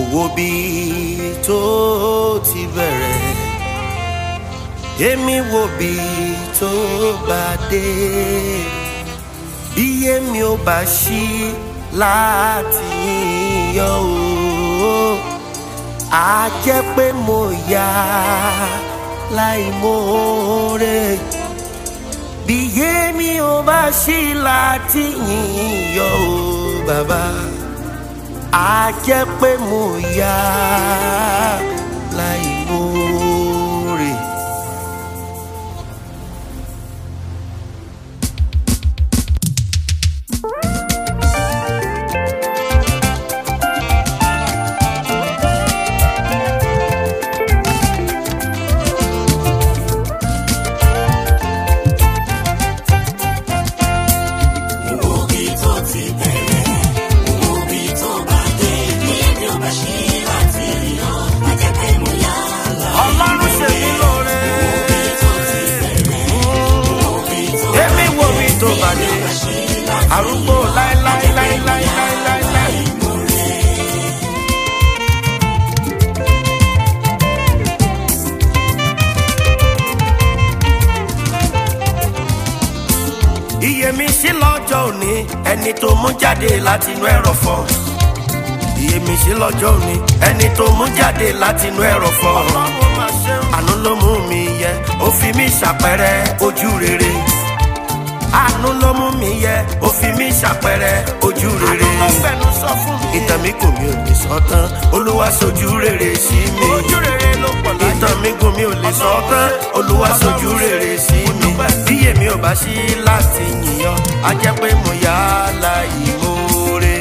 wo bí tó ti bẹ̀rẹ̀ èmi wo bí tó bá dé bí èmi ò bá ṣí láti yọ o á jẹ́ pé mo yá láì mórè bí èmi ò bá ṣí láti yọ o bàbá á jẹ́ pé mo yá láì mórè. ọlọ́run ṣe mí lóore. èmi wo mi tó bá dé arúgbó láéláéláéláéláéláé. iyèmísí lọ́jọ́ òní ẹni tó mú jáde láti inú ẹ̀rọ̀fọ̀ iyèmísí lọ́jọ́ òní ẹni tó mú jáde láti inú ẹ̀rọ̀fọ̀ àánú ló mú mi yẹ ó fi mí ṣàpẹrẹ ojú rere àánú ló mú mi yẹ ó fi mí ṣàpẹrẹ ojú rere ìtàn mi kò mi ò lè sọ tán olúwa ṣojú rere sí mi ìtàn mi kò mi ò lè sọ tán olúwa ṣojú rere sí mi bí èmi ò bá sí láti yìnyàn á jẹ́ pé mo yá láì mórè.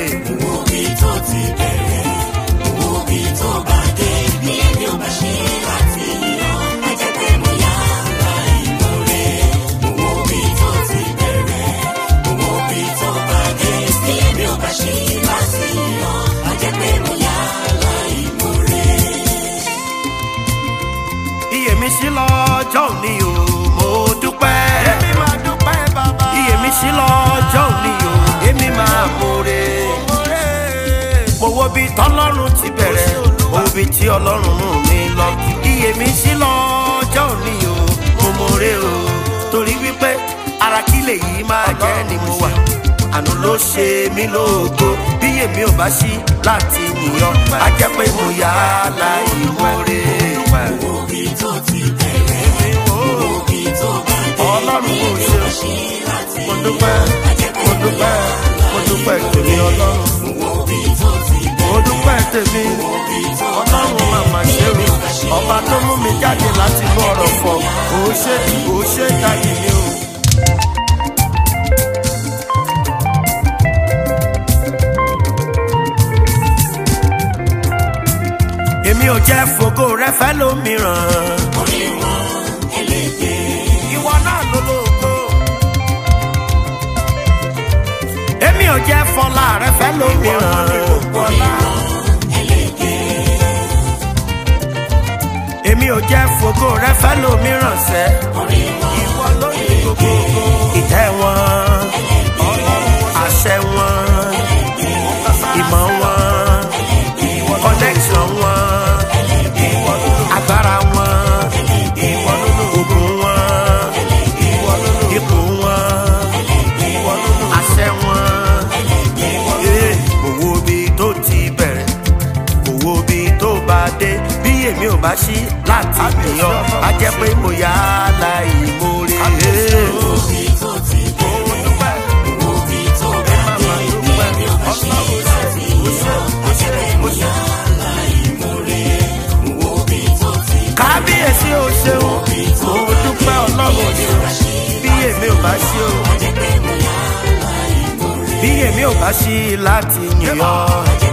iyèmísí lọ́jọ́ òní o mo dúpẹ́. èmi máa dúpẹ́ bàbá. iyèmísí lọ́jọ́ òní o èmi máa mórè. mo wo bí tọ́lọ́run ti bẹ̀rẹ̀ mo wo bí tí ọlọ́run mú mi lọ. iyèmísí lọ́jọ́ òní o mo mórè o torí wípé ara kí lèyí máa jẹ́ ni mo wà àánú ló ṣe mí lógo bí èmi ò bá sí láti yìnyàn á jẹ́ pé mo yá láì mórè. ọlọ́run kò ṣe mo dúpẹ́ mo dúpẹ́ mo dúpẹ́ tèmi ọlọ́run mo dúpẹ́ tèmi ọlọ́run màmá ṣe mi ọba tó mú mi jáde láti inú ọ̀rọ̀ fọ̀ kò ṣe kò ṣe jáde mi o. èmi ò jẹ́ fògo rẹ fẹ́ lómìíràn. ìwọ náà ló lóko. èmi ò jẹ́ fọlá rẹ fẹ́ lómìíràn. èmi ò jẹ́ fògo rẹ fẹ́ lómìíràn sẹ́. ìwọ ló ní gbogbo. ìtẹ́ wọn àṣẹ wọn ìmọ̀ wọn connection wọn agbára wọn ogun wọn ipò wọn àṣẹ wọn ee owó bí tó ti bẹ̀rẹ̀ owó bí tó bá dé bí èmi ò bá ṣí láti yàn á jẹ́ pé mo yá láì mórè. kábíyèsí o ṣeun mo dúpẹ́ ọlọ́run ṣeun bí èmi ò bá ṣe o bí èmi ò bá ṣí láti yìn ọ́.